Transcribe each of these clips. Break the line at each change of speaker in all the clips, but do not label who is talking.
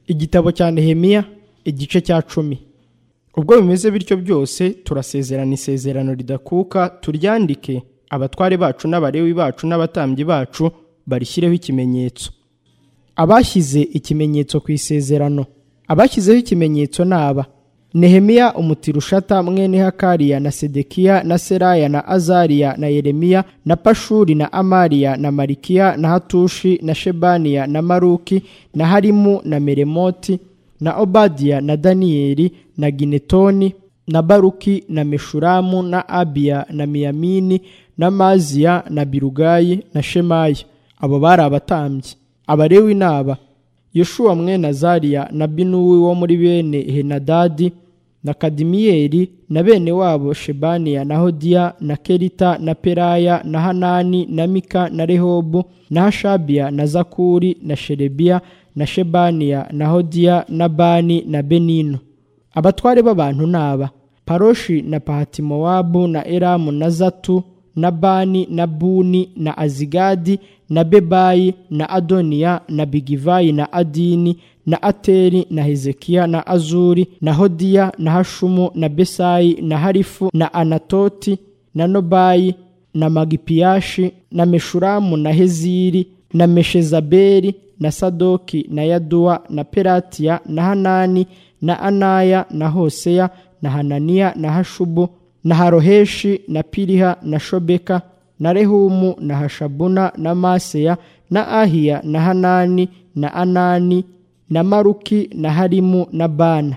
igitabo cya nehemiya igice cya cumi ubwo bimeze bityo byose turasezerana isezerano ridakuka turyandike abatware bacu n'abarewi bacu n'abatambyi bacu barishyireho ikimenyetso abashyize ikimenyetso ku isezerano abashyizeho ikimenyetso ni aba nehemiya umutirushata mwene hakariya na sedekiya na seraya na azariya na yeremiya na pashuri na amariya na marikiya na hatushi na shebaniya na maruki na harimu na meremoti na obadiya na daniyeli na ginetoni na baruki na meshuramu na abiya na miyamini na maziya na birugayi na shemaya abo bari abatambyi abarewi ni aba yeshuwa mwene azariya na binuwi wo muri bene henadadi na kadimiyeli na bene wabo shebaniya na hodiya na kerita na peraya na hanani na mika na rehobu na hashabiya na zakuri na sherebiya na shebaniya na hodiya na bani na benino abatware b'abantu ni aba paroshi na pahatimowabu na eramu na zatu na bani na buni na azigadi na bebayi na adoniya na bigivayi na adini na ateri na hezekiya na azuri na hodiya na hashumu na besayi na harifu na anatoti na nobayi na magipiyashi na meshuramu na heziri na meshezabeli na sadoki na yaduwa na peratiya na hanani na anaya na hoseya na hananiya na hashubu na haroheshi na piriha na shobeka na rehumu na hashabuna na maseya na ahiya na hanani na anani na maruki na harimu na bana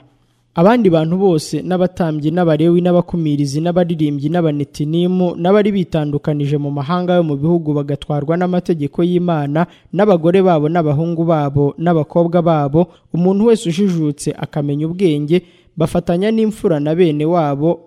abandi bantu bose n'abatambyi n'abarewi n'abakumirizi n'abaririmbyi n'abanetinimu n'abari bitandukanije mu mahanga yo mu bihugu bagatwarwa n'amategeko y'imana n'abagore babo n'abahungu babo n'abakobwa babo umuntu wese ujijutse akamenya ubwenge bafatanya n'imfura na bene wabo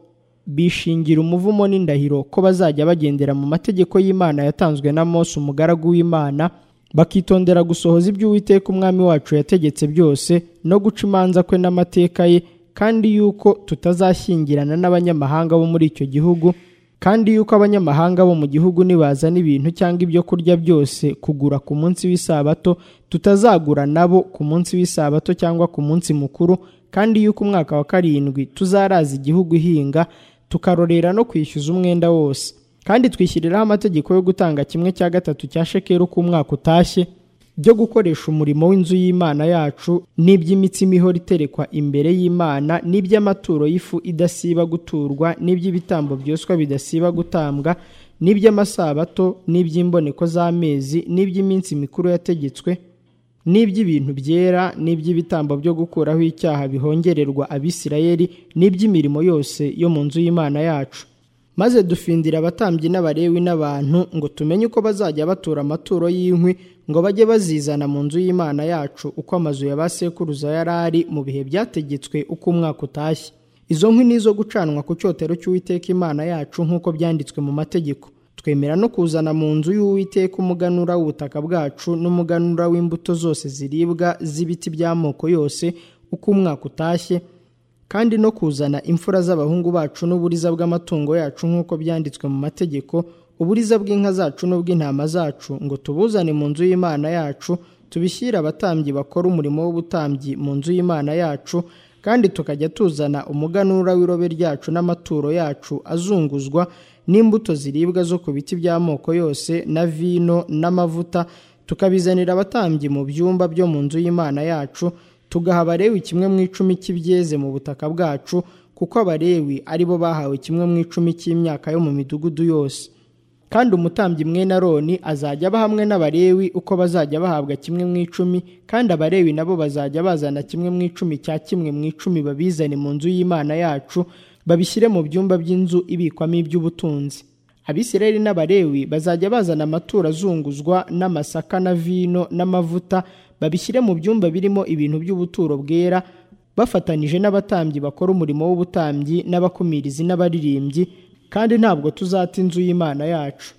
bishingira umuvumo n'indahiro ko bazajya bagendera mu mategeko y'imana yatanzwe na Mose umugaragu w'imana bakitondera gusohoza ibyo uwiteka umwami wacu yategetse byose no guca imanza kwe n'amateka ye kandi yuko tutazashyingirana n'abanyamahanga bo muri icyo gihugu kandi yuko abanyamahanga bo mu gihugu nibazana ibintu cyangwa ibyo kurya byose kugura ku munsi w'isabato tutazagura nabo ku munsi w'isabato cyangwa ku munsi mukuru kandi yuko umwaka wa karindwi tuzaraza igihugu ihinga tukarorera no kwishyuza umwenda wose kandi twishyiriraho amategeko yo gutanga kimwe cya gatatu cya shekeri uko umwaka utashye byo gukoresha umurimo w'inzu y'imana yacu n'iby'imitsima ihora iterekwa imbere y'imana n'iby'amaturo y'ifu idasiba guturwa n'iby'ibitambo byoswa bidasiba gutambwa n'iby'amasabato n'iby'imboneko z'amezi n'iby'iminsi mikuru yategetswe n'iby'ibintu byera n'iby'ibitambo byo gukuraho icyaha bihongererwa abisirayeli n'iby'imirimo yose yo mu nzu y'imana yacu maze dufindira abatambyi n'abarewi n'abantu ngo tumenye uko bazajya batura amaturo y'inkwi ngo bajye bazizana mu nzu y'imana yacu uko amazu ya ba sekuruza yari ari mu bihe byategetswe uko umwaka utashye izo nkwi ni izo gucanwa ku cyotero cy'uwiteka imana yacu nk'uko byanditswe mu mategeko twemera no kuzana mu nzu y'uwiteka umuganura w'ubutaka bwacu n'umuganura w'imbuto zose ziribwa z'ibiti by'amoko yose uko umwaka utashye kandi no kuzana imfura z'abahungu bacu n'uburiza bw'amatungo yacu nk'uko byanditswe mu mategeko uburiza bw'inka zacu n'ubw'intama zacu ngo tubuzane mu nzu y'imana yacu tubishyire abatambyi bakora umurimo w'ubutambyi mu nzu y'imana yacu kandi tukajya tuzana umuganura w'irobe ryacu n'amaturo yacu azunguzwa n'imbuto ziribwa zo ku biti by'amoko yose na vino n'amavuta tukabizanira abatambyi mu byumba byo mu nzu y'imana yacu tugaha abarewi kimwe mu icumi cy'ibyeze mu butaka bwacu kuko abarewi ari bo bahawe kimwe mu icumi cy'imyaka yo mu midugudu yose kandi umutambyi mwe na roni azajya aba hamwe n'abarewi uko bazajya bahabwa kimwe mu icumi kandi abarewi nabo bazajya bazana kimwe mu icumi cya kimwe mu icumi babizane mu nzu y'imana yacu babishyire mu byumba by'inzu ibikwamo iby'ubutunzi abisirayeli n'abarewi bazajya bazana amaturo azunguzwa n'amasaka na vino n'amavuta babishyire mu byumba birimo ibintu by'ubuturo bwera bafatanyije n'abatambyi bakora umurimo w'ubutambyi n'abakumirizi n'abaririmbyi kandi ntabwo tuzata inzu y'imana yacu